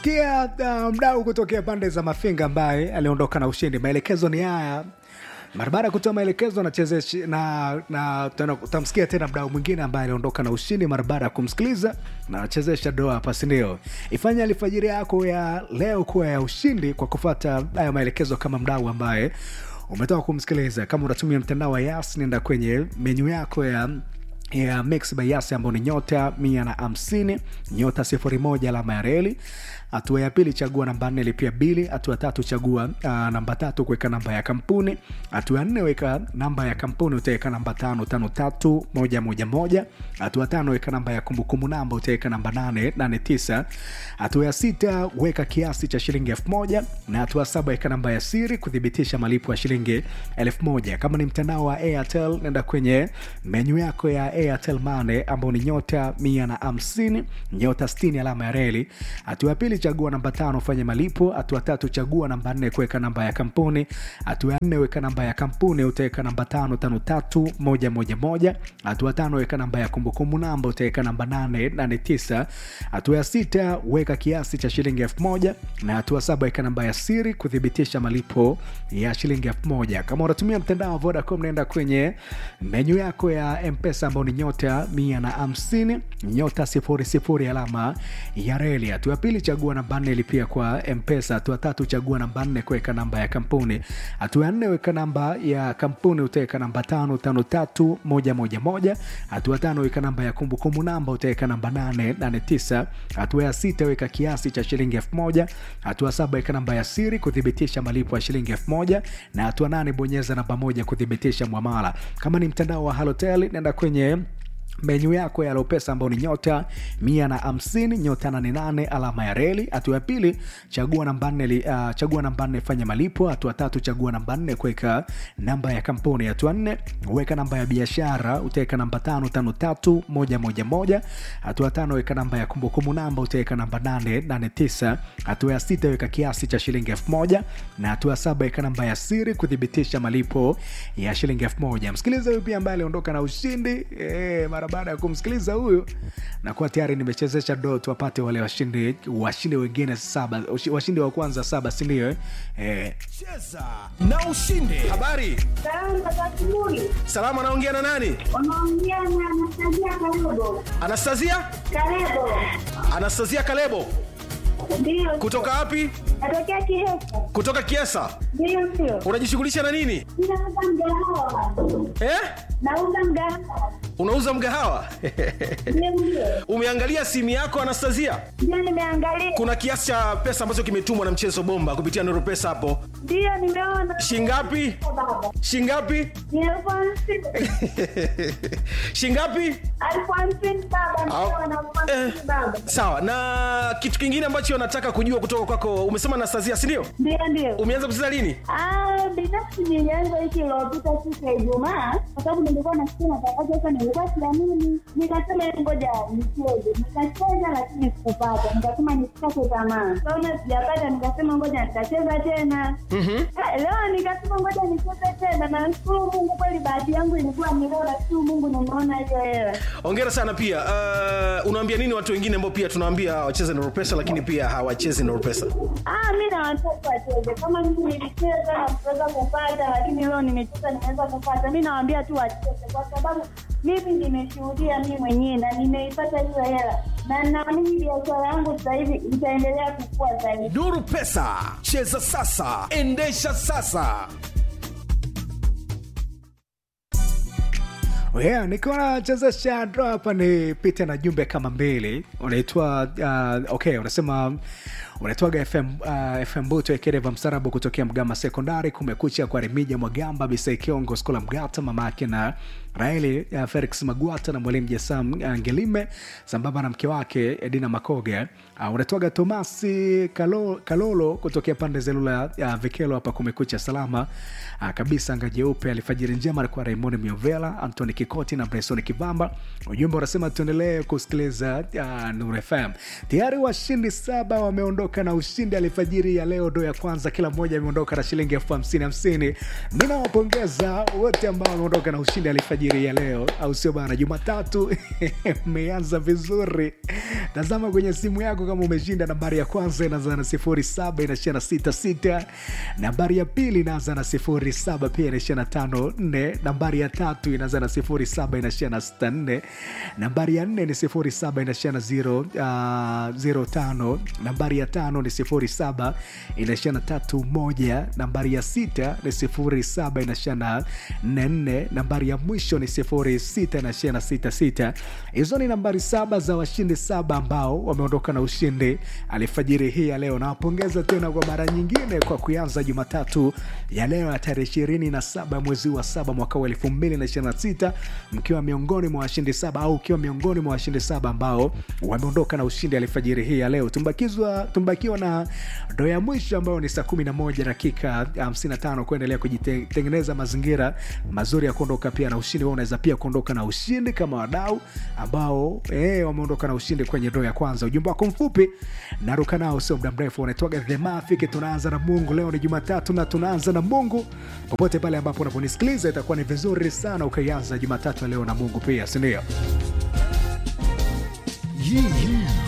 umemsikia uh, mdau kutokea pande za mafinga ambaye aliondoka na ushindi maelekezo ni haya mara baada ya kutoa maelekezo anachezeshi na, na tena utamsikia tena mdau mwingine ambaye aliondoka na ushindi mara baada ya kumsikiliza na anachezesha doa hapa sindio ifanye alfajiri yako ya leo kuwa ya ushindi kwa kufata haya maelekezo kama mdau ambaye umetoka kumsikiliza kama unatumia mtandao wa yas nenda kwenye menyu yako ya ya mix by yas ambao ni nyota mia na hamsini nyota sifuri moja alama ya reli hatua ya pili chagua namba nne lipia bili hatua tatu chagua uh, namba tatu kuweka namba ya kampuni hatua ya nne weka namba ya kampuni utaweka namba tano tano tatu moja moja moja hatua tano weka namba ya kumbukumbu namba utaweka namba nane nane tisa hatua ya sita weka kiasi cha shilingi elfu moja na hatua saba weka namba ya siri kuthibitisha malipo ya shilingi elfu moja kama ni mtandao wa airtel nenda kwenye menyu yako ya airtel mane ambao ni nyota mia na hamsini nyota stini alama ya reli hatua ya pili chagua namba tano fanya malipo hatua tatu chagua namba nne kuweka namba ya kampuni hatua ya nne weka namba ya kampuni utaweka namba tano tano tatu moja moja moja hatua tano weka namba ya kumbukumbu namba utaweka namba nane nane tisa hatua ya sita weka kiasi cha shilingi elfu moja na hatua saba weka namba ya siri kuthibitisha malipo ya shilingi elfu moja kama unatumia mtandao wa vodacom naenda kwenye menyu yako ya mpesa ambao ni nyota mia na hamsini nyota sifuri sifuri alama ya reli hatua ya pili chagua namba nne lipia kwa mpesa hatua tatu chagua namba nne kuweka namba ya kampuni hatua ya nne weka namba ya kampuni utaweka namba tano tano tatu moja moja moja hatua tano weka namba ya kumbukumbu namba utaweka namba nane nane tisa hatua ya sita weka kiasi cha shilingi elfu moja hatua saba weka namba ya siri kuthibitisha malipo ya shilingi elfu moja na hatua nane bonyeza namba moja kuthibitisha mwamala kama ni mtandao wa halotel nenda kwenye menyu yako ya lopesa ambao ni nyota mia na hamsini nyota nane nane alama ya reli hatua ya pili chagua namba nne uh, chagua namba nne fanya malipo hatua tatu chagua namba nne kuweka namba ya kampuni hatua nne weka namba ya biashara utaweka namba tano tano tatu moja moja moja hatua tano weka namba ya kumbukumbu namba utaweka namba nane nane tisa hatua ya sita weka kiasi cha shilingi elfu moja na hatua ya saba weka namba ya siri kuthibitisha malipo ya shilingi elfu moja msikiliza huyu pia ambaye aliondoka na ushindi e, mara baada ya kumsikiliza huyu nakuwa tayari nimechezesha do tuwapate wale washindi washindi wengine saba washindi wa kwanza saba sindio eh? cheza na ushinde habari Salama za asubuhi. salama anaongea na nani Unaongea na Anastasia Kalebo. anastasia Kalebo. anastasia kalebo Ndio. kutoka wapi Natokea Kihesa. kutoka kiesa Ndio sio. unajishughulisha na nini Ninauza mgahawa. eh? Nauza mgahawa. unauza mgahawa Ndio ndio. umeangalia simu yako anastasia Ndio nimeangalia. kuna kiasi cha pesa ambacho kimetumwa na mchezo bomba kupitia noro pesa hapo Ndio nimeona. shingapi Baba. shingapi Ni elfu hamsini. shingapi Elfu hamsini baba. Au- Ndio na elfu hamsini baba. sawa na kitu kingine ambacho nataka kujua kutoka kwako umesema anastasia sindio Ndio ndio. umeanza kucheza lini Ah, binafsi nilianza wiki iliyopita siku ya Ijumaa kwa sababu nilikuwa nasikia matangazo sasa, nilikuwa siamini, nikasema "Hebu ngoja nicheze. Nikacheza lakini sikupata, nikasema nisikate tamaa. Kaona sijapata, nikasema ngoja nitacheza tena. Ah, Leo nikasema ngoja nicheze tena, na nashukuru Mungu kweli, bahati yangu ilikuwa ni leo, nashukuru Mungu nimeona hiyo hela. ongera sana pia uh, unaambia nini watu wengine ambao pia tunawaambia wacheze noro pesa lakini pia hawachezi noro pesa Ah, mi na watoto wacheze kama mimi nilicheza na kuweza kupata, lakini leo nimecheza nimeweza kupata. Mi nawaambia tu wacheze, kwa sababu mimi nimeshuhudia mi mwenyewe na nimeipata hiyo hela, na naamini biashara yangu sasa hivi itaendelea kukua zaidi. nuru pesa cheza sasa endesha sasa yeah, nikiwa nachezesha dro hapa nipite na jumbe kama mbili unaitwa uh, okay unasema unaitwaga fm uh, fm buto ekereva msarabu kutokea mgama sekondari kumekucha kwa remija mwagamba bisai kiongo skola mgata mama yake na raeli uh, felix magwata na mwalimu jasam uh, ngelime sambamba na mke wake edina makoga uh, unatwaga tomasi Kalo, kalolo kutokea pande zelula uh, vikelo hapa kumekucha salama uh, kabisa anga jeupe alifajiri njema alikuwa raimoni miovela antoni kikoti na bresoni kivamba ujumbe unasema tuendelee kusikiliza uh, nur fm tayari washindi saba wameondoka na ushindi alifajiri ya leo ndo ya kwanza kila mmoja ameondoka na shilingi elfu hamsini hamsini mi nawapongeza wote ambao wameondoka na ushindi alifajiri alfajiri ya leo au sio bana jumatatu umeanza vizuri tazama kwenye simu yako kama umeshinda nambari ya kwanza inaanza na sifuri saba inaishia na sita sita nambari ya pili inaanza na sifuri saba pia inaishia na tano nne nambari ya tatu inaanza na sifuri saba inaishia na sita nne nambari ya nne ni sifuri saba inaishia na zero, uh, zero tano nambari ya tano ni sifuri saba inaishia na tatu moja nambari ya sita ni sifuri saba inaishia na nne nne nambari ya mwisho ni sifuri sita inaishia na sita sita hizo ni nambari saba za washindi saba ambao wameondoka na ushindi alifajiri hii ya leo nawapongeza tena kwa mara nyingine kwa kuanza jumatatu ya leo ya tarehe ishirini na saba mwezi wa saba mwaka wa elfu mbili na ishirini na sita mkiwa miongoni mwa washindi saba au ukiwa miongoni mwa washindi saba ambao wameondoka na ushindi alfajiri hii ya leo tumbakizwa tumbakiwa na ndo ya mwisho ambayo ni saa 11 dakika 55 kuendelea kujitengeneza mazingira mazuri ya kuondoka pia na ushindi Wewe unaweza pia kuondoka na ushindi kama wadau ambao eh, wameondoka na ushindi kwenye ndo ya kwanza ujumbe wako mfupi naruka nao sio muda mrefu unaitwaga the mafiki tunaanza na mungu leo ni jumatatu na tunaanza na mungu popote pale ambapo unaponisikiliza itakuwa ni vizuri sana ukaianza jumatatu ya leo na mungu pia sindio Hii